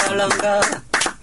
Kalanga.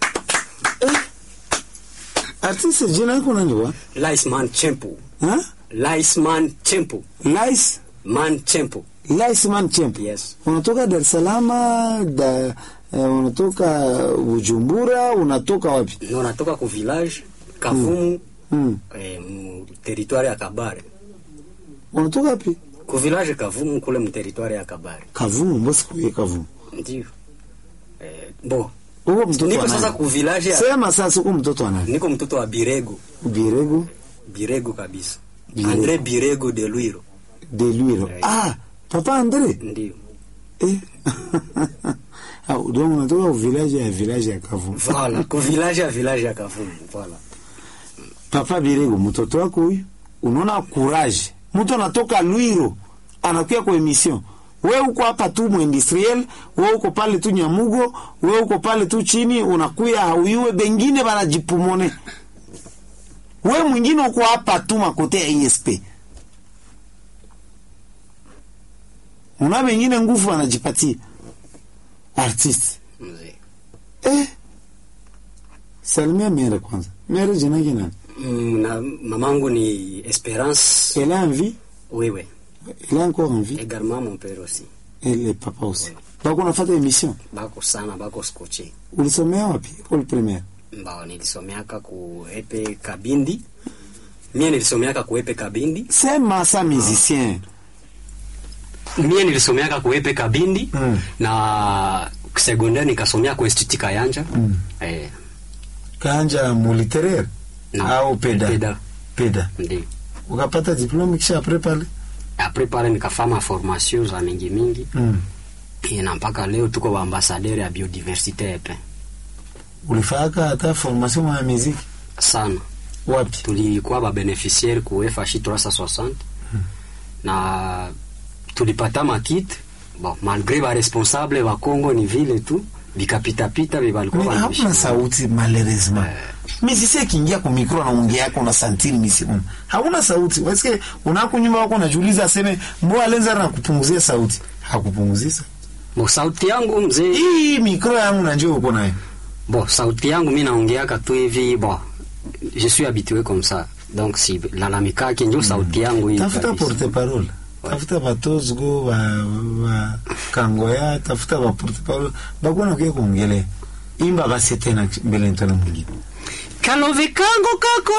Artiste jina lako nani wa? Liceman Chempo. Ha? Liceman Chempo. Lice Man Chempo. Lice man champ. Yes. Unatoka Dar es Salaam, da, eh, unatoka Bujumbura, unatoka wapi? No, natoka ku village Kavumu Mm. eh, mu territoire ya Kabare. Unatoka wapi? Ku village Kavumu kule mu territoire ya Kabare. Kavumu, mbona sikuye Kavumu? Ndio. Eh, bo. Uko mtoto Niko wa sasa nani? ku village ya Sema sasa uko mtoto wa nani? niko mtoto wa Birego. Birego Birego kabisa. Birego. Andre Birego de Luiro. de Luiro. Eh. Ah, papa Andre. Ndio. Eh. Ah, donc unatoka village ya village ya Kavumu. Voilà, ku village ya village ya Kavumu. Voilà. Papa Birego, mtoto wako huyu, unaona courage. Mtu anatoka Luiro anakuja kwa emission. We uko hapa tu muindustriel, we uko pale tu Nyamugo, we uko pale tu chini, unakuya hauyue, bengine banajipumone. We mwingine uko hapa tu makote ya ISP. Una bengine nguvu anajipatia artiste. Mzee. Eh, salimia mere kwanza. Mere jina yake nani? Mm, na mamangu ni Esperance. Elle a envie, Oui, oui. elle a encore envie. Également mon père aussi. Elle est papa aussi. Bako nafata emission. Bako sana, bako skoche. Ulisomea wapi? École primaire. Mbao nilisomeaka ku epe Kabindi. Mie nilisomeaka ku epe Kabindi. Sema sa musicien. Mie nilisomeaka ku epe Kabindi Mm. na secondaire nikasomea ku Institut Kayanja. Mm. Eh, Kanja mu littéraire na au peda. Peda. Peda. Ndio. Ukapata diplome kisha après pale. Après pale nikafanya formation za mingi mingi. Mm. Eh, na mpaka leo tuko wa ambassadeur ya biodiversité epe. Ulifaka hata formation ya muziki Sana. wapi? tulikuwa ba beneficiaire ku FHI 360 na tulipata makit bon malgré ba responsable ba Congo ni vile tu vikapitapita vibalikuwa Mais hakuna sauti malheureusement. Musicien kiingia kwa micro anaongea yako na santini misimu. Hauna sauti. Wewe unako nyuma wako unajiuliza aseme mbona alenza na kupunguzia sauti. Hakupunguzisa. bo sauti yangu mzee Hii micro yangu na njoo uko nayo. bo sauti yangu mimi naongeaka tu hivi bon je suis habitué comme ça donc si lalamikaki ndio sauti yangu hii tafuta kabisa. porte parole tafuta batozgo ba, ba kangoya tafuta ba porte parole bakona kuya kuongelea imba basi tena mbele ntona mwingine kalove kango kako